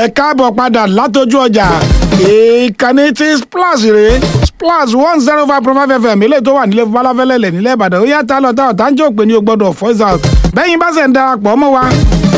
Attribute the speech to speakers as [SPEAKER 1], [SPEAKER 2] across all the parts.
[SPEAKER 1] ẹ káàbọ̀ padà látọjú ọjà ìkànnì tí splash rèé splash one zero five point five fm ilé tó wà nílé balafẹ́lẹ́lẹ̀ nílẹ̀ ìbàdàn ó yá tá lọ tá ọ̀tá ń jẹ́ òpè ní o gbọ́dọ̀ voice out bẹ́yìn bá ṣe ń darapọ̀ mọ́ wa.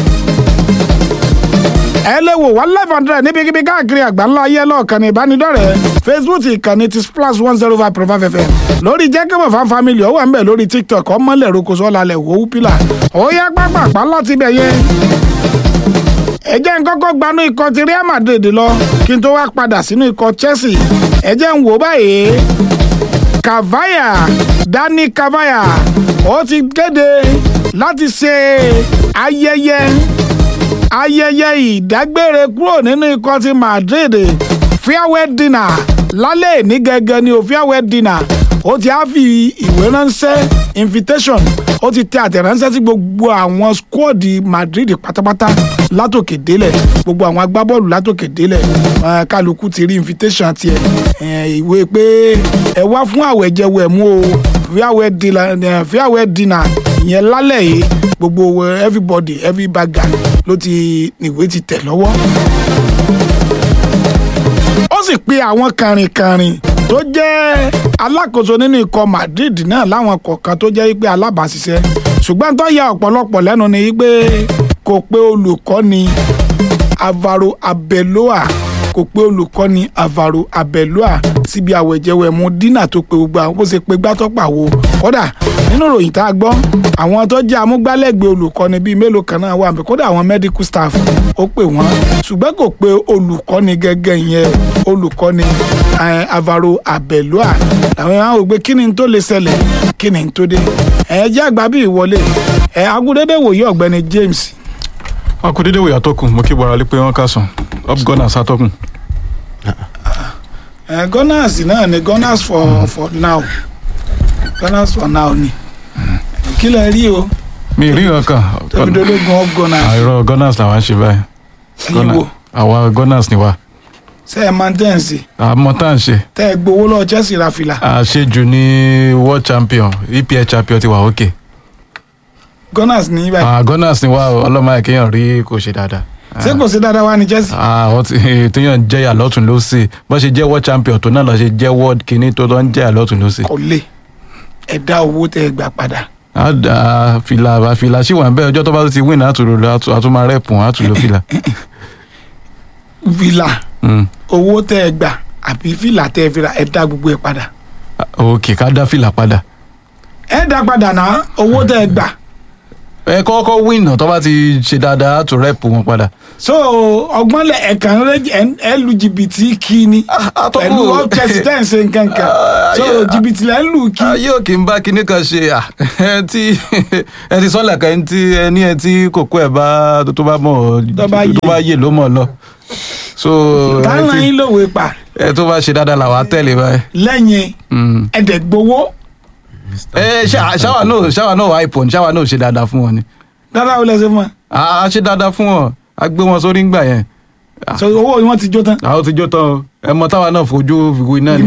[SPEAKER 1] ẹ lè wò wá live hundred níbikíbi káàkiri àgbáńlá ayé lọ́ọ̀kan ní ìbánidọ́rẹ̀ẹ́ facebook ìkànnì ti splash one zero five point five fm lórí jẹ́kẹ́mọ̀ fan family ó wà ń bẹ̀ lórí tiktok ọmọlẹ̀ rokoṣọ́ lálẹ́ wò ó pílà ó yá pápá láti bẹ̀ yẹn ẹ jẹ́ n kọ́kọ́ gbanú ikọ̀ ti Real Madrid lọ kí n tó wá padà sínú ikọ̀ Chelsea ẹ jẹ́ n wò báyìí Cavaya Dani Cavaya ó ti kéde láti ṣe ayẹyẹ ayẹyẹ ìdágbére kúrò nínú ikọ̀ ti Madrid farewell dinner lálẹ́ ní gẹ́gẹ́ ni o farewell dinner ó ti á fi ìwé ránṣẹ́ invitation ó ti tẹ àtẹ̀ránṣẹ́ sí gbogbo àwọn skọ́ọ̀dì Madrid pátápátá látòkè délẹ̀ gbogbo àwọn agbábọ́ọ̀lù látòkè délẹ̀ kálukú ti rí invitation tiẹ̀ ìwé pé ẹ wá fún àwẹ̀jẹwẹ̀ mú o farewell dinner ìyẹn lálẹ́ yìí gbogbo everybody every bagger ló ti ìwé ti tẹ̀ lọ́wọ́ ó sì pe àwọn kàrìnkàrìn tó jẹ́ alákòóso nínú ikọ̀ Madrid náà láwọn kọ̀ọ̀kan tó jẹ́ pé alábàáṣiṣẹ́ ṣùgbọ́n tó ya ọ̀pọ̀lọpọ̀ lẹ́nu ni pé kò pé olùkọ́ni Alvaro Arbeloa kò pé olùkọ́ni Alvaro Arbeloa síbi àwẹ̀jẹwẹ̀mú dínà tó pe gbogbo àwọn bó ṣe pe gbátọ́pà wo kódà nínú ìròyìn tá a gbọ́ àwọn tó jẹ́ amúgbálẹ́gbẹ̀ẹ́ olùkọ́ni bíi mélòó kan náà wà kódà àwọn medical staff ó pè wọ́n ṣùgbọ́n kò pé olùkọ́ni gẹ́gẹ́ yẹn olùkọ́ni Alvaro Arbeloa làwọn èèyàn wò pé kí ni tó lè ṣẹlẹ̀ kí ni tó dé ẹ jẹ́ àgbà bí ìwọlé ẹ agúndédé wòye ọ̀gbẹ́ni James.
[SPEAKER 2] akúndédé wòye àtọkùn mo kí bọ̀rọ̀ alẹ́ pé wọ́n kà sàn up gunners àtọkùn.
[SPEAKER 1] ẹ gunners náà ni gunners for for now gunners for now ni kí lẹ rí o
[SPEAKER 2] mi rí nǹkan.
[SPEAKER 1] tóbi dológun up gunners.
[SPEAKER 2] àìrọ gunners làwọn ṣe báyìí.
[SPEAKER 1] ẹ̀yin wo
[SPEAKER 2] àwa gunners ni wa.
[SPEAKER 1] ṣe ẹ máa ń tẹ̀ ń sí.
[SPEAKER 2] àmọ́ tá à ń ṣe.
[SPEAKER 1] tẹ́ ẹ gbowó lọ Chelsea ra fìlà.
[SPEAKER 2] àṣejù ní world champion EPL champion ti wà òkè.
[SPEAKER 1] gunners ní báyìí.
[SPEAKER 2] Ah, gunners ni wa ọlọ́mọ àìkéyàn rí kò ṣe dáadáa.
[SPEAKER 1] ṣé kò sí dáadáa wá ní Chelsea.
[SPEAKER 2] àwọn téèyàn jẹ́yà lọ́tún ló sì bó ṣe jẹ́ world champion tó náà lọ ṣe jẹ́ world kìíní tó lọ ń jẹ́yà lọ́tún ló sì.
[SPEAKER 1] kò lè ẹ dá owó tẹ́ ẹ gbà padà.
[SPEAKER 2] a da fìlà fìlà sí wà ń bẹ ọjọ́ tó bá ti win àtúrò lọ àtúmọ̀ rẹ́pùn àtúlò fìlà.
[SPEAKER 1] fìlà owó tẹ́ ẹ gbà àbí fìlà tẹ́ ẹ fi ra ẹ dá gbogbo ẹ padà.
[SPEAKER 2] òkè ká dá fìlà padà.
[SPEAKER 1] ẹ dá padà náà owó tẹ́ ẹ gbà.
[SPEAKER 2] ẹ kọ́kọ́ win tó bá ti ṣe dáadáa àtúrò rẹ́pù wọn padà.
[SPEAKER 1] so ọgbọ́n lẹ ẹ̀kan ẹ lu jìbìtì kí ni pẹ̀lú ọ́pẹ́sì tẹ́ ẹ̀ ń ṣe nǹkan kan so jìbìtì lẹ́ ń lù kí.
[SPEAKER 2] ayé òkè ń bá kinní kan ṣe ẹ tí ẹ ti sọ́lẹ̀ kan tí ẹni ẹ tí kòkó ẹ̀ bá tó bá mọ̀ tó bá yè ló mọ̀ lọ. so
[SPEAKER 1] táwọn yín lòwe pa.
[SPEAKER 2] ẹ tó bá ṣe dáadáa làwọn á tẹ̀lé báyìí.
[SPEAKER 1] lẹ́yìn ẹ̀dẹ̀ gbowó.
[SPEAKER 2] ẹ ṣáwa náà ṣáwa náà wà ipò ṣáwa náà ṣe dáadáa fún wọn ni.
[SPEAKER 1] dáadáa ó lẹ́sẹ̀ fún wọn.
[SPEAKER 2] a ṣe dáadáa fún wọn a gbé wọn sórí ńgbà yẹn.
[SPEAKER 1] so owó wọn ti jó tán.
[SPEAKER 2] àwọn ti jó tán o ẹ mọ táwa náà fojú fìwé náà ni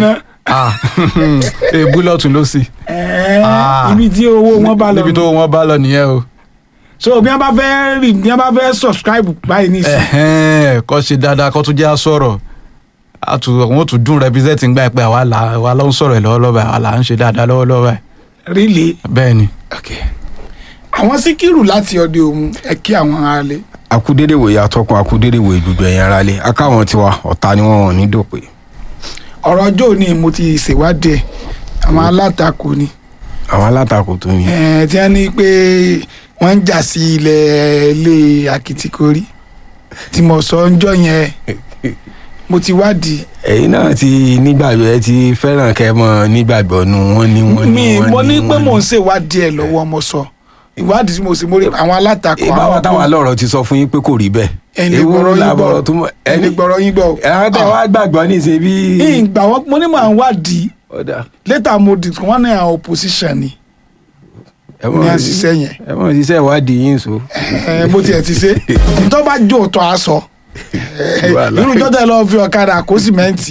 [SPEAKER 2] èébú lọ́tún ló sì.
[SPEAKER 1] ibi tí owó wọn bá lọ.
[SPEAKER 2] níbi tó wọn bá lọ nìyẹn o.
[SPEAKER 1] so bí wọn bá fẹ́ rí bí wọn bá fẹ́ subscribe báyìí ní ìsìn.
[SPEAKER 2] kọ́ ṣe dáadáa kọ́ tún jẹ́ àsọ̀rọ̀ àwọn tún dùn represent ń gbà pé àwa ló ń sọ̀rọ̀ ẹ̀ lọ́wọ́lọ́wọ́ àwa là ń ṣe dáadáa lọ́wọ́lọ́wọ́ ẹ̀.
[SPEAKER 1] really.
[SPEAKER 2] bẹ́ẹ̀ ni.
[SPEAKER 1] okay àwọn síkírù láti ọdẹ òun ẹ kí àwọn aráalé.
[SPEAKER 3] akúdédè wòye atọ́kùn akúdédè wòye gbogbo ẹ̀yìn aráalé akáwọn tiwa ọ̀tá ni wọ́n wọ̀n ní dòpè.
[SPEAKER 1] ọ̀rọ̀ ọjọ́ òní mo ti ṣèwádìí ẹ̀ àwọn alátakò ni.
[SPEAKER 3] àwọn alátakò tó ní.
[SPEAKER 1] ẹ tí wọ́n ní pé wọ́n ń jà sí ilẹ̀ ilé akitikori tí mo sọ ń jọ yẹn mo ti wádìí.
[SPEAKER 3] ẹ̀yin náà ti nígbàgbọ́ ẹ ti fẹ́ràn kẹ́ mọ́ nígbàgbọ́ nu wọ́n ní wọ́n ní wọ́n ní.
[SPEAKER 1] mi mo ní pé mò ń ṣèwádìí ẹ̀ lọ́wọ́ mo sọ. So ìwádìí tí mo sì mórí àwọn alátakò àwọn
[SPEAKER 3] ìbáwá táwọn alọ́rọ̀ ti sọ fún yín pé kò rí bẹ́ẹ̀.
[SPEAKER 1] ẹni gbọ́rọ̀ yín gbọ́ ẹni gbọ́rọ̀ yín gbọ́.
[SPEAKER 3] ẹ̀rọ tẹ wá gbàgbọ́ ní ṣe bí.
[SPEAKER 1] ìgbà wọn mo ní mò ń wádìí later mo di wọn ní àwọn opposition ni ní àṣìṣe yẹn.
[SPEAKER 3] ẹ mọ̀ ṣiṣẹ́ ìwádìí yín so.
[SPEAKER 1] bó tiẹ̀ ti ṣe tó bá jó tó a sọ irú jọ́tẹ̀ lọ́ọ́ fi ọ̀kadà kó sìmẹ́ǹtì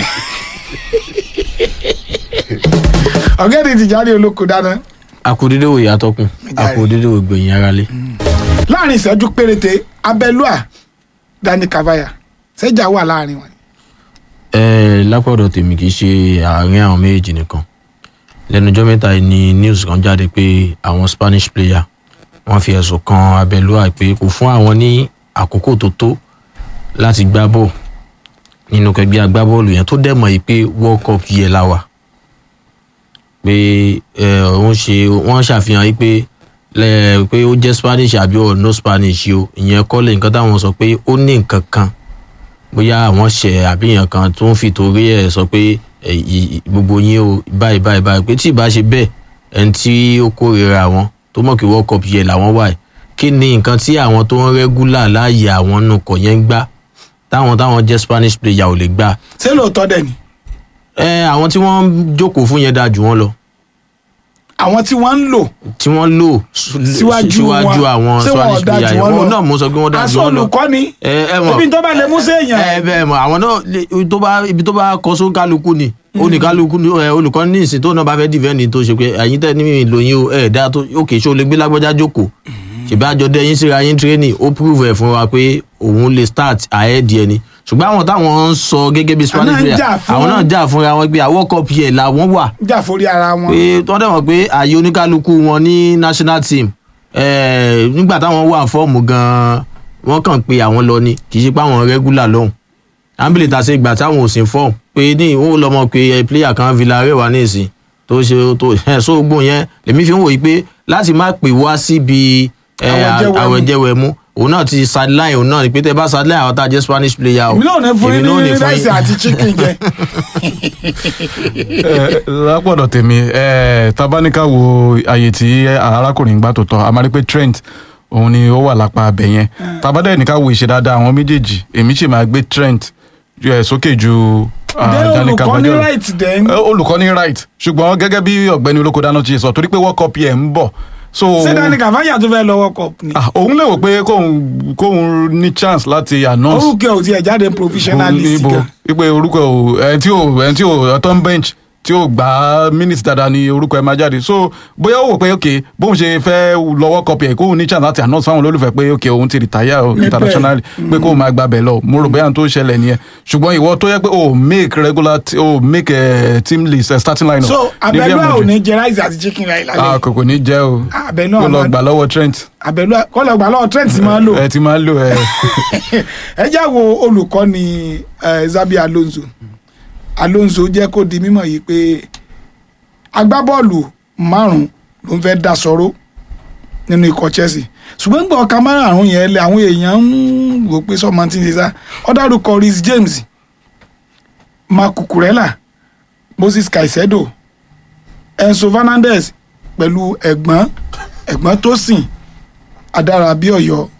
[SPEAKER 1] ọ̀gẹ́dì Tìjàní Olóko dáná
[SPEAKER 4] akudede wo yàtọkùn akudede wo gbẹ̀yìn ara lé.
[SPEAKER 1] láàrin ìṣẹ́jú péréte abẹ́lúà Dani Kavaya ṣẹjà wà láàrin wọn.
[SPEAKER 4] ẹ lápọ̀dọ̀ tèmi kì í ṣe àárín àwọn méjèèjì nìkan lẹ́nujọ́ mẹ́ta yìí ni news kan jáde pé àwọn Spanish player wọ́n fi ẹ̀sùn kan Abẹ́lúà pé kò fún àwọn ní àkókò tó tó láti gbá bọ́ọ̀ nínú kẹgbẹ́ agbábọ́ọ̀lù yẹn tó dẹ̀ mọ̀ yìí pé World Cup yẹ la wà pé ẹ òun ṣe wọ́n ṣàfihàn yìí pé lẹ pé ó jẹ́ Spanish àbí ọ̀ no Spanish o ìyẹn kọ́ lè nǹkan táwọn sọ pé ó ní nǹkan kan bóyá àwọn ṣẹ àbíyàn kan tó ń fi torí ẹ̀ sọ pé ẹ, ì- ì- gbogbo yín o báyìí báyìí báyìí pé tí ì bá ṣe bẹ́ẹ̀ ẹni tí ó kórìíra wọn tó mọ̀ kí World Cup yẹ làwọn wà yìí kí ni nǹkan tí àwọn tó ń rẹ́gúlà láàyè àwọn nù kọ̀ yẹn ń gbá táwọn táwọn jẹ́ Spanish player ò lè gbà
[SPEAKER 1] ṣé lóòótọ́ dẹ̀ ni
[SPEAKER 4] ẹ àwọn tí wọ́n ń jókòó fún yẹn dáa jù wọ́n lọ
[SPEAKER 1] àwọn tí wọ́n ń lò
[SPEAKER 4] tí wọ́n lò su-
[SPEAKER 1] Síwájú
[SPEAKER 4] síwájú
[SPEAKER 1] wọn.
[SPEAKER 4] àwọn
[SPEAKER 1] Ṣé wọn ò
[SPEAKER 4] Spanish
[SPEAKER 1] dáa
[SPEAKER 4] player
[SPEAKER 1] jù
[SPEAKER 4] yẹn
[SPEAKER 1] wọ́n lọ?
[SPEAKER 4] wọn náà mo sọ pé wọ́n dáa jù
[SPEAKER 1] aṣọ
[SPEAKER 4] wọ́n lọ
[SPEAKER 1] olùkọ́ ni
[SPEAKER 4] ẹ ẹ mọ̀
[SPEAKER 1] ibi tó bá lè mú sí èèyàn
[SPEAKER 4] ẹ bẹ́ẹ̀ mọ̀ àwọn náà lè- ibi tó bá ibi tó bá kọ só kálukú ni oníkálukú ni ẹ olùkọ́ ní ìsìn tó náà bá fẹ́ dìfẹ́ǹdì tó ṣe pé ẹ̀yin tẹ́ ní mi lòyìn o ẹ̀ dá tó òkè ṣó lè gbé lágbájá jókòó ṣèbí àjọdẹ yín síra yín tírénì ó prove ẹ̀ fún wa pé òun lè start ahead yẹn ni ṣùgbọ́n àwọn táwọn ń sọ gẹ́gẹ́ bí Spanish
[SPEAKER 1] Àwọn náà ń
[SPEAKER 4] player
[SPEAKER 1] jà fún-
[SPEAKER 4] àwọn náà jà fúnra wọn pé àwọn cup yẹn làwọn wà
[SPEAKER 1] jà forí ara wọn.
[SPEAKER 4] pé wọ́n dẹ̀ mọ̀ pé ààyè oníkálukú wọn ní national team eh, nígbà táwọn wà fọ́ọ̀mù gan-an wọ́n kàn pé àwọn lọ ni kì í ṣe pé àwọn regular lọ́hùn ambulance àti ìgbà táwọn ò sí fọ́ọ̀mù pé ní ó lọ́mọ pé eh, player kan Villarreal wà ní ìsìn tó ṣe tó ẹ̀ sóògùn yẹn lèmi fi ń wòye pé láti má pè wá síbi eh,
[SPEAKER 1] Àwẹ̀jẹwẹ̀mu.
[SPEAKER 4] àwẹ̀jẹwẹ̀mu òun náà ti sideline òun náà ni pé tẹ bá sideline àwọn tá a jẹ́ Spanish player o
[SPEAKER 1] èmi náà ní fún
[SPEAKER 4] èmi
[SPEAKER 1] yín
[SPEAKER 4] náà
[SPEAKER 1] ní
[SPEAKER 4] ní fún
[SPEAKER 1] ráìsì
[SPEAKER 4] yín.
[SPEAKER 1] àti chicken jẹ.
[SPEAKER 2] Eh, lápọ̀dọ̀ tèmi eh, tabaníkà wo àyè tí arákùnrin gbà tó tọ́ a máa rí pé Trent òun ni ó wà lápá abẹ yẹn tabadẹ́ ní ká wo ìṣe dáadáa àwọn méjèèjì èmi sì máa gbé Trent eh, sókè ju ah,
[SPEAKER 1] Dé
[SPEAKER 2] Dani
[SPEAKER 1] olùkọ́ ní
[SPEAKER 2] Carvajal.
[SPEAKER 1] right then.
[SPEAKER 2] Eh, olùkọ́ ní right ṣùgbọ́n gẹ́gẹ́ bí ọ̀gbẹ́ni olókòdáná ti sọ torí pé World Cup yẹn ń bọ̀ so
[SPEAKER 1] ṣé Dani Kavaya tó fẹ́ lọ́wọ́ cup ni.
[SPEAKER 2] ah, òun lè wò pé kóun kóun ní chance láti announce
[SPEAKER 1] orúkọ ò tiẹ̀ jáde professional list
[SPEAKER 2] ibo
[SPEAKER 1] gan.
[SPEAKER 2] ipe orúkọ ò ẹni tí ò ẹni tí ò ọtọ bench tí ò gbá minutes dáadáa ni orúkọ ẹ máa jáde so bóyá ó wò pé ok bóun ṣe fẹ́ lọ́wọ́ kọpì ẹ̀ kóun ní chance láti announce fáwọn olólùfẹ́ pé ok òun ti retire o
[SPEAKER 1] Níbẹ̀.
[SPEAKER 2] internationally pé kóun máa gba bẹ̀ lọ mo rò bóyá n tó ṣẹlẹ̀ nìyẹn ṣùgbọ́n ìwọ tó yẹ pé o make regular t- o make uh, team list uh, starting line
[SPEAKER 1] so Abẹ́lúà ò ní jẹ ráìsì àti chicken ráì
[SPEAKER 2] ah
[SPEAKER 1] lálẹ́
[SPEAKER 2] kò kò ní jẹ́ o
[SPEAKER 1] Abẹ́lúà
[SPEAKER 2] kó lọ
[SPEAKER 1] máa-
[SPEAKER 2] gbà lọ́wọ́ Trent
[SPEAKER 1] Abẹ́lúà kọ́ lọ gbà lọ́wọ́ Trent máa ń lò.
[SPEAKER 2] ẹ ti máa ń lò ẹ
[SPEAKER 1] ẹ já wo olùkọ́ni eh, Xabi Alonso Alonso jẹ́ kó di mímọ̀ yìí pé agbábọ́ọ̀lù márùn-ún ló ń fẹ́ dá sọ̀rọ̀ nínú ikọ̀ Chelsea ṣùgbọ́n gbọ́ ọ̀ka márùn-ún yẹn lé àwọn èèyàn ń wò pé sọ́mọ tí ń ṣe sá ó dárúkọ Reece James Marc Cucurella Moses Caicedo Enzo Fernandez pẹ̀lú ẹ̀gbọ́n ẹ̀gbọ́n Tosin Adarabíọ̀yọ́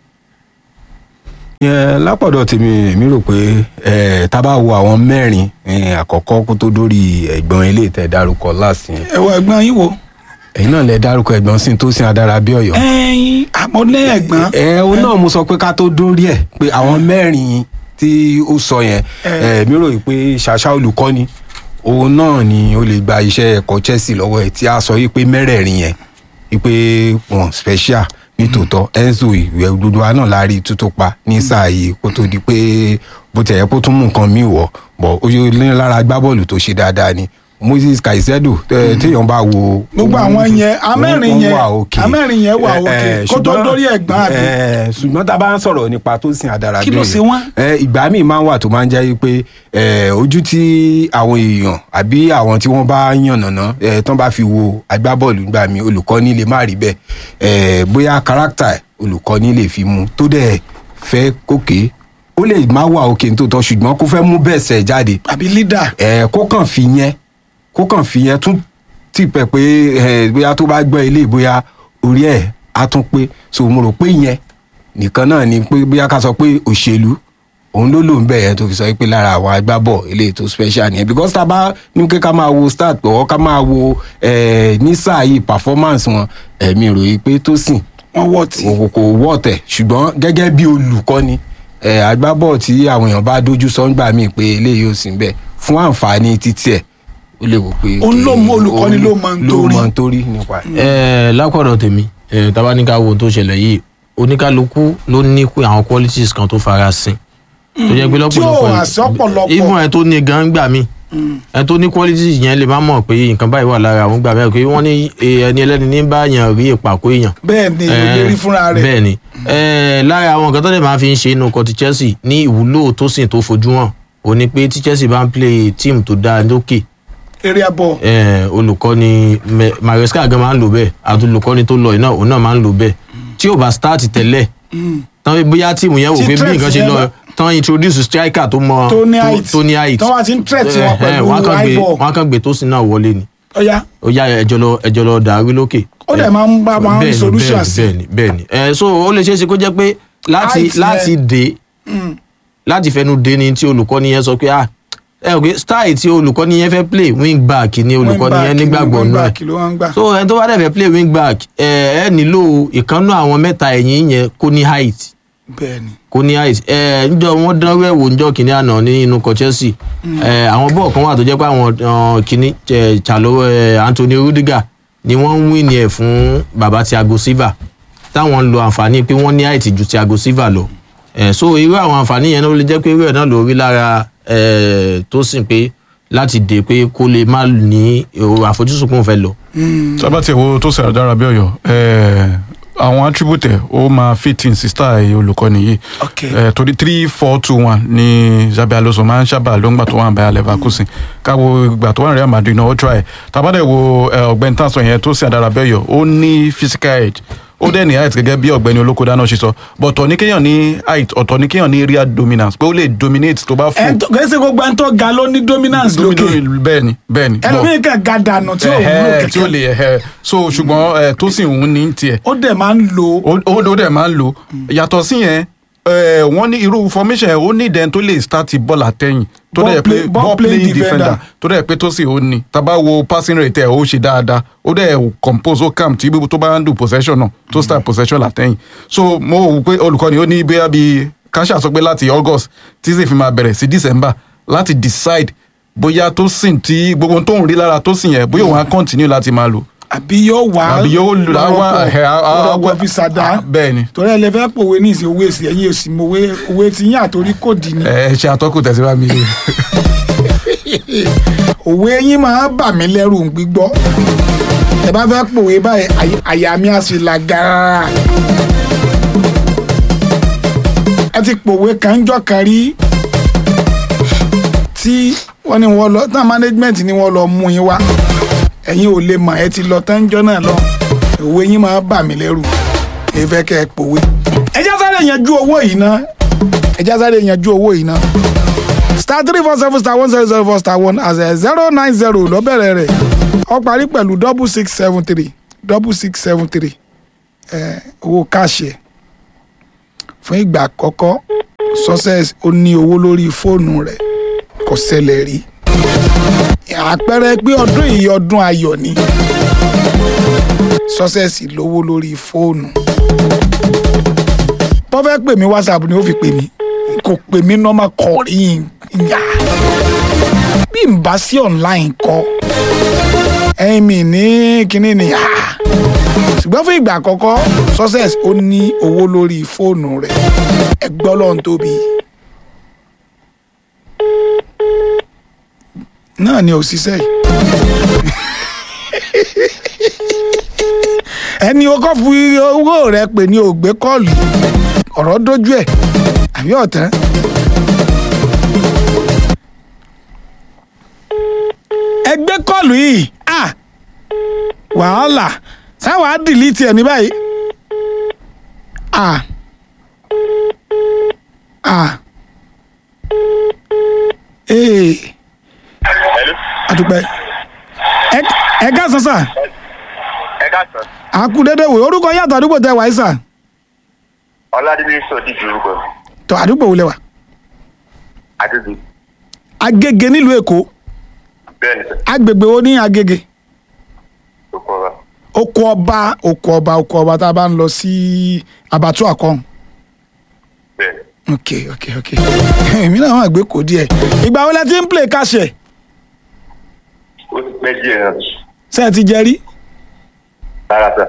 [SPEAKER 3] yẹn lápọ̀dọ̀ tèmi èmi rò pé eh, tá a bá wo àwọn mẹ́rin eh, àkọ́kọ́ kó tó dórí ẹ̀gbọ́n ilé ìtẹ̀ dárúkọ láti yẹn
[SPEAKER 1] ẹ̀wọ̀ ẹ̀gbọ́n yín wo.
[SPEAKER 3] ẹ̀yin náà lẹ dárúkọ ẹ̀gbọ́n sí tó sin adára bí ọ̀yọ́.
[SPEAKER 1] ẹyin àmọ́lẹ́ ẹ̀gbọ́n.
[SPEAKER 3] ẹ òun náà mo sọ pé ká tó dórí ẹ̀ pé àwọn mẹ́rin tí ó sọ yẹn
[SPEAKER 1] Eh.
[SPEAKER 3] èmi rò pé ṣàṣà olùkọ́ni òun náà ni ó lè gba iṣẹ́ ẹ̀kọ́ Chelsea lọ́wọ́ ẹ̀ tí a sọ yìí pé mẹ́rẹ̀ẹ̀rin yẹn wípé wọn special nítòótọ́ Enzo ìwé gbogbo wa náà la rí tútó pa ní sáà yìí kó tó di pé bó tẹ̀ yẹ kó tún mú nǹkan míì wọ̀ bọ̀ ó yẹ ní lára agbábọ́ọ̀lù tó ṣe dáadáa ni Moses Caicedo tẹ- téèyàn bá wo.
[SPEAKER 1] Gbogbo àwọn yẹn, amẹ́rin
[SPEAKER 3] wọ́n
[SPEAKER 1] yẹn,
[SPEAKER 3] wà okay.
[SPEAKER 1] amẹ́rin yẹn wà
[SPEAKER 3] Eh,
[SPEAKER 1] okay.
[SPEAKER 3] eh,
[SPEAKER 1] Kó tó
[SPEAKER 3] ṣùgbọ́n-
[SPEAKER 1] dórí ẹ̀gbọ́n àbí?
[SPEAKER 3] eh, ṣùgbọ́n tá a bá ń sọ̀rọ̀ nípa tó sin àdàrà
[SPEAKER 1] Kí ló
[SPEAKER 3] bẹ́ẹ̀
[SPEAKER 1] ṣe wọ́n?
[SPEAKER 3] ẹ ìgbà míì máa ń wà tó máa ń jẹ́ pé ẹ, ojú tí àwọn èèyàn àbí àwọn tí wọ́n bá yànnàná ẹ, tán bá fi wo agbábọ́ọ̀lù gbà mí olùkọ́ni lè má rí bẹ́ẹ̀ ẹ, bóyá kárátà olùkọ́ni lè fi mu tó dẹ̀ fẹ́ kókè ó lè má wà òkè tó tọ́ ṣùgbọ́n kó fẹ́ mú bẹ́ẹ̀ sẹ̀ jáde
[SPEAKER 1] àbí leader.
[SPEAKER 3] ẹ kó kàn fi yẹn kó kàn fi yẹn tún tì pẹ pé ẹ bóyá tó bá gbọ́ ilé bóyá orí ẹ̀ á tún pé so mo rò pé yẹn nìkan náà ni pé bóyá ká sọ pé òṣèlú òun ló lò ń bẹ̀ yẹn tó fi sọ pé lára àwọn agbábọ̀ eléyìí tó special nìyẹn because tá a bá ní pé ká máa wo start pọ̀ ká máa wo ẹ ní sáà yìí performance wọn ẹ̀mí ròyìn pé tó sìn
[SPEAKER 1] wọ́n wọ̀ tí.
[SPEAKER 3] kò kò wọ́ tẹ̀ ṣùgbọ́n gẹ́gẹ́ bí olùkọ́ni ẹ̀ agbábọ̀ tí àwọn èèyàn bá dojú sọ ń gbà mí pé eléyìí ò sí ń bẹ̀ fún àǹfààní títí ẹ̀ ó lè wò pé.
[SPEAKER 1] Òun ló mọ olùkọ́ni
[SPEAKER 3] òun
[SPEAKER 1] ló mọ ń
[SPEAKER 3] ló
[SPEAKER 1] torí.
[SPEAKER 3] mọ ń torí nípa ẹ̀.
[SPEAKER 4] ẹ lákọ̀dọ̀ tèmi ẹ tabaníkà wo ohun tó ṣẹlẹ̀ yìí oníkálukú ló ní pé àwọn qualities kan tó farasin tó jẹ́ pé
[SPEAKER 1] tí ò
[SPEAKER 4] lọ́pọ̀lọpọ̀
[SPEAKER 1] wá sí ọ̀pọ̀lọpọ̀.
[SPEAKER 4] even ẹ tó ní gan gbà mí ẹ tó ní qualities yẹn lè má mọ̀ pé nǹkan báyìí wà lára àwọn gbà mí pé wọ́n ní eh, ẹni ẹlẹ́ni ní bá yàn rí ìpàkó èèyàn
[SPEAKER 1] bẹ́ẹ̀ ni ìlú rí fúnra rẹ̀
[SPEAKER 4] bẹ́ẹ̀ ni Eh, lára àwọn nǹkan tó lè máa fi ń ṣe inú ọkọ̀ ti Chelsea ní ìwúlò tó sì tó fojú hàn ò ní pé tí Chelsea bá ń play team tó dáa lókè
[SPEAKER 1] area ball
[SPEAKER 4] eh, olùkọ́ni Me- Maresca gan máa ń lò bẹ́ẹ̀ àti olùkọ́ni tó lọ yìí náà òun náà máa ń lò bẹ́ẹ̀ tí ò bá start tẹ́lẹ̀ tán bóyá tíìmù yẹn wò
[SPEAKER 1] Tí
[SPEAKER 4] pé bí
[SPEAKER 1] threat
[SPEAKER 4] nǹkan ṣe
[SPEAKER 1] yẹn
[SPEAKER 4] lọ
[SPEAKER 1] bá-
[SPEAKER 4] tán introduce striker tó mọ
[SPEAKER 1] tó ní height
[SPEAKER 4] tó ní height
[SPEAKER 1] tó wá ti ń threat wọn
[SPEAKER 4] Eh, eh,
[SPEAKER 1] pẹ̀lú
[SPEAKER 4] wọ́n á kàn gbé
[SPEAKER 1] high ball
[SPEAKER 4] wọ́n á kàn gbé tó sì náà wọlé ni
[SPEAKER 1] ọ̀ya
[SPEAKER 4] ó yá ẹjọ́ lọ ẹjọ́ lọ dàrú lókè.
[SPEAKER 1] ó dẹ̀ máa ń bá máa ń
[SPEAKER 4] bẹ́ẹ̀ni
[SPEAKER 1] solution
[SPEAKER 4] bẹ́ẹ̀ni
[SPEAKER 1] sí
[SPEAKER 4] bẹ́ẹ̀ni bẹ́ẹ̀ni ẹ so ó lè ṣeé ṣe kó jẹ́ pé láti
[SPEAKER 1] Height yẹn.
[SPEAKER 4] láti dé láti fẹnu dé ni tí olùkọ́ni yẹn sọ pé ah ẹ ò pé style tí olùkọ́ni yẹn fẹ́ play wing back ni olùkọ́ni yẹn nígbàgbọ́ nù ẹ̀
[SPEAKER 1] kí ló wá ń gbà
[SPEAKER 4] so ẹni tó bá dẹ̀ fẹ́ play wing back ẹ ẹ nílò ìkànnú àwọn mẹ́ta ẹ̀yìn yẹn kó ní height
[SPEAKER 1] bẹ́ẹ̀ ni
[SPEAKER 4] kó ní height ẹ njọ wọn dán wẹ̀wò njọ kìíní àná nínú ikọ̀ Chelsea ẹ àwọn bọ́ọ̀ kan wà tó jẹ́ pé àwọn ọ, kìíní ẹ, Chalo ẹ, Anthony Rudiger ni wọ́n ń win ẹ̀ fún baba Thiago Silva táwọn ń lo àǹfààní pé wọ́n ní height ju Thiago Silva lọ ẹ so irú àwọn àǹfààní yẹn ló lè jẹ́ pé irú ẹ̀ náà ló rí lára ẹ tó sì pé láti dé pé kó lè má ní èrò àfojúsùn pé òun fẹ́ lọ.
[SPEAKER 2] sábà tí èwo tó sẹ̀rọ̀ dára bí ọ̀yọ́ àwọn attribute ẹ̀ ó máa fit in sí style olùkọ́ni yìí
[SPEAKER 1] ok
[SPEAKER 2] Eh, torí three four two one ni Xabi Alonso máa ń sábà ló ń gbà tó wà Bayer Leverkusen káwo ìgbà tó wà ní Real Madrid náà ó try tàbádẹ̀ wo eh, ọ̀gbẹ́ni tán sọ yẹn tó sì àdára bẹ́yọ̀ ó ní physical edge ó dẹ̀ ní height gẹ́gẹ́ bí ọ̀gbẹ́ni olókòdá náà ṣe sọ but ọ̀tọ̀ ní kéèyàn ní height ọ̀tọ̀ ní kéèyàn ní real dominance pé ó lè dominate tó bá fún
[SPEAKER 1] ẹn tó kẹsì gbogbo ẹn tó ga ló ní dominance lókè
[SPEAKER 2] bẹ́ẹ̀ni bẹ́ẹ̀ni but-
[SPEAKER 1] ẹlòmíì kan ga dànù tí ò wúlò
[SPEAKER 2] ẹ̀hẹ́, tí ó
[SPEAKER 1] kẹ̀kẹ́
[SPEAKER 2] lè ẹ̀hẹ́. so ṣùgbọ́n eh, tó sì ń ní tiẹ̀
[SPEAKER 1] ó dẹ̀ máa ń lo
[SPEAKER 2] ó ó- ó dẹ̀ máa ń lò yàtọ̀ sí yẹn eh, wọ́n ní irú formation yẹn ó ní ìdẹ́n tó lè start ball àtẹ̀yìn tó
[SPEAKER 1] Ball
[SPEAKER 2] dẹ̀
[SPEAKER 1] play-
[SPEAKER 2] pé
[SPEAKER 1] ball
[SPEAKER 2] ball
[SPEAKER 1] playing
[SPEAKER 2] playing
[SPEAKER 1] defender.
[SPEAKER 2] defender tó dẹ̀ pé tó sì ó ní tábà wo passing rate ẹ̀ ó ṣe dáadáa ó dẹ̀ compose ó calm tí tó bá ń do possession náà tó start possession látẹ̀yìn so mo wò pé olùkọ́ni ó ní bóyá bíi káṣà sọ pé láti August tí sì fi máa bẹ̀rẹ̀ sí December láti decide bóyá tó sìn tí gbogbo ohun tó ń rí lára tó sìn yẹn bóyá òun á continue láti máa lò
[SPEAKER 1] àbí yóò wá
[SPEAKER 2] àbí yóò lò á wá ẹ̀ á- á-
[SPEAKER 1] lọ́rọ̀pọ̀ fi sàdá
[SPEAKER 2] bẹ́ẹ̀ ni
[SPEAKER 1] torí ẹ lè fẹ́ pòwe ní ìsìn owó èsì ẹ̀yìn èsì mo wé owó tí yín àtòrí kò dì ní
[SPEAKER 2] ẹ ṣe àtọ́kù tẹ̀síwá mi.
[SPEAKER 1] òwe yín máa ń bà mí lẹ́rù ń gbígbọ́ ẹ bá fẹ́ pòwe báyìí àyà- àyà mi á sì là gàrà ẹ ti pòwe kanjọ́ kan rí tí wọ́n ní wọ́n lọ tán management ni wọ́n lọ mú yín wá ẹ̀yin ò lè mọ̀ ẹ ti lọ tánjọ́ náà lọ òwe yín máa ń bà mí lẹ́rù ẹ fẹ́ kẹ́ ẹ pòwe ẹ já sáré yanjú owó yìí ná ẹ já sáré yanjú owó yìí ná star three four seven star one zero zero four star one as a zero nine zero ló bẹ̀rẹ̀ rẹ̀ ó parí pẹ̀lú double six seven three double six seven three ẹ̀ owó káàṣì ẹ̀ fún ìgbà àkọ́kọ́ success ó ní owó lórí fóònù rẹ̀ kò ṣẹlẹ̀ rí àpẹẹrẹ pé ọdún yìí ọdún ayọ̀ ni success lówó lórí fóònù bọ́ fẹ́ pè mí whatsapp ni ó fi pè mí kò pè mí normal call yìí yá bí n bá sí online kọ́ ẹ̀yin mi ní kínní ni yá ṣùgbọ́n fún ìgbà àkọ́kọ́ success ó ní owó lórí fóònù rẹ̀ ẹgbẹ́ ọlọ́run tóbi náà ni òṣìṣẹ́ yìí ẹni o kọ́ fi owó rẹ pè ní ògbé kọ́ọ̀lù ọ̀rọ̀ dójú ẹ̀ àbí ọ̀tán. ẹgbẹ́ kọ́ọ̀lù yìí à wàhálà sáwà á dìlítì ẹ̀ ní báyìí. à à ee
[SPEAKER 5] Hello.
[SPEAKER 1] àdúpẹ́ ẹ ẹ ká sàn sàn
[SPEAKER 5] ẹ káàsán
[SPEAKER 1] àkú dédé wò orúkọ yàtọ̀ àdúgbò tẹ wàá sàn
[SPEAKER 5] ọládélé sọ dídì orúkọ
[SPEAKER 1] tọ àdúgbò wò lẹ wà
[SPEAKER 5] àdúgbò
[SPEAKER 1] agége nílùú èkó
[SPEAKER 5] bẹ́ẹ̀ ni sọ
[SPEAKER 1] agbègbè wo ní agége
[SPEAKER 5] tó kọ wa
[SPEAKER 1] oko ọba oko ọba oko ọba tá a bá ń lọ sí abatu akọhún
[SPEAKER 5] bẹ́ẹ̀ ni
[SPEAKER 1] ok ok ok èmi náà wà gbé kó díẹ̀ ìgbà wo lẹ ti ń play káṣẹ
[SPEAKER 5] ó ti pẹ́ díẹ̀ náà
[SPEAKER 1] ṣe ẹ ti jẹ rí
[SPEAKER 5] rárá sà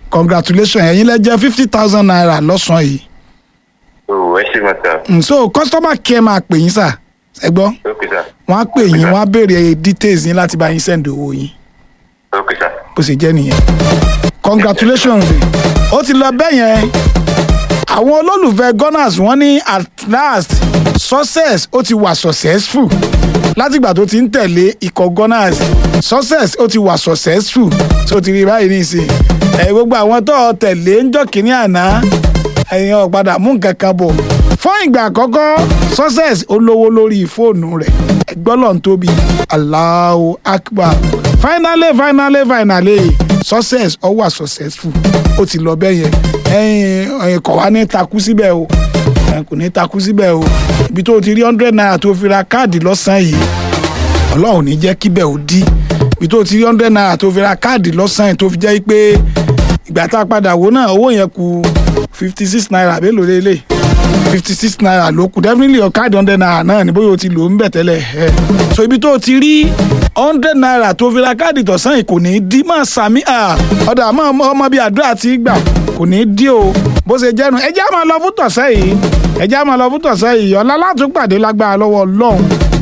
[SPEAKER 1] congratulations ẹ̀yin lẹ jẹ́ fifty thousand naira lọ́sàn-án yìí
[SPEAKER 5] o ẹ ṣe mọ sá
[SPEAKER 1] Mm, so customer care máa pè yín sà ẹ gbọ́
[SPEAKER 5] ok sá
[SPEAKER 1] wọ́n á pè yín wọ́n á béèrè details yín láti bá yín send owó yín
[SPEAKER 5] ok sá
[SPEAKER 1] bó ṣe jẹ́ nìyẹn congratulations ó ti lọ bẹ́ẹ̀ yẹn àwọn olólùfẹ́ gunners wọ́n ní at last success ó ti wà successful látìgbà tó ti ń tẹ̀lé ikọ̀ gunners success ó ti wà successful tó ti rí báyìí nísìnyí ẹ gbogbo àwọn tó o tẹ̀lé ń jọ́ kínní àná ẹ̀yin ọ̀padà mú nǹkan kan bọ̀ fún ìgbà àkọ́kọ́ success ó lówó lórí fóònù rẹ̀ ẹgbọ́n lọ́n tóbi Allahu Akbar finally finally finally success ó wà successful ó ti lọ bẹ́ẹ̀ yẹn ẹ̀yin ẹ̀yin kọ̀ wá ní takú síbẹ̀ o ẹ̀ kò ní takú síbẹ̀ o ibi tó o ti rí hundred naira tó fi ra káàdì lọ́sàn-án yìí ọlọ́run ò ní jẹ́ kíbẹ̀ ó dí ibi tó o ti rí hundred naira tó fi ra káàdì lọ́sàn-án yìí tó fi jẹ́ pé ìgbà tá a padà wò náà owó yẹn kù fifty six naira àbí èlò lélẹ̀ fifty six naira ló kù definitely your card hundred naira náà ni bóyá o ti lò ó ń bẹ̀ tẹ́lẹ̀ ẹ̀ so ibi tó o ti rí hundred naira tó fi ra káàdì tọ̀sán yìí kò ní í dí máa sàmì ọ̀dà àmọ́ ọmọ ọmọ bíi àdúrà ti gbà kò ní í dí o bó ṣe jẹ́nu ẹ jẹ́ á máa lọ fún tọ̀sán yìí ẹ jẹ́ á máa lọ fún tọ̀sán yìí ọ̀la látúpàdé lágbára lọ́wọ́ ọlọ́run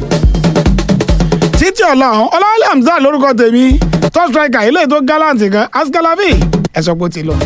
[SPEAKER 1] títí ọlọ́run ọlọ́wọ́lẹ́ hamzat lórúkọ tèmi top striker eléyìí tó gallant gan askalavi ẹ sọ pé ó ti lọ.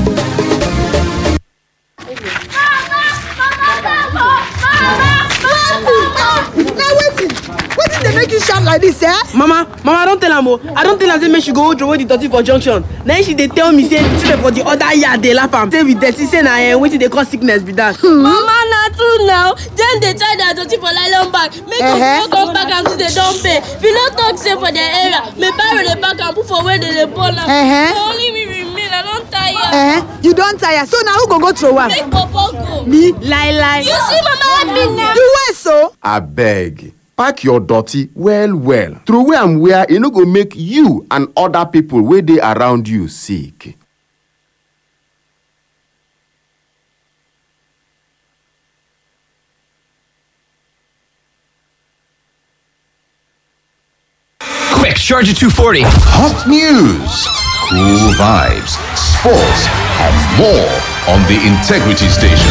[SPEAKER 6] na wetin wetin dey make you shout like dis eh.
[SPEAKER 7] mama mama i don tell am o i don tell am say make she go hold throway the dirty for junction na im she dey tell me say children for the other yard dey laugh am say we dirty say na um, wetin dey cause sickness be that.
[SPEAKER 8] mama na true now dem dey tie their dirty for nylon bag make
[SPEAKER 6] Eh-heh.
[SPEAKER 8] dem no come pack am till dem don pay we no talk say for their area make barrow dey pack am put for where dem dey burn am
[SPEAKER 6] Eh-heh.
[SPEAKER 8] na only me remain i don tire
[SPEAKER 6] Eh, you don tire so na who go go throw am.
[SPEAKER 8] make bobo go
[SPEAKER 7] me lie lie.
[SPEAKER 8] you see mama help me now.
[SPEAKER 6] you wey so.
[SPEAKER 9] abeg pack your dirty well well throway am where e no go make you and other people wey dey around you sick.
[SPEAKER 10] Quick, Charger 240.
[SPEAKER 11] Hot news, cool vibes, sports, and more on the Integrity Station.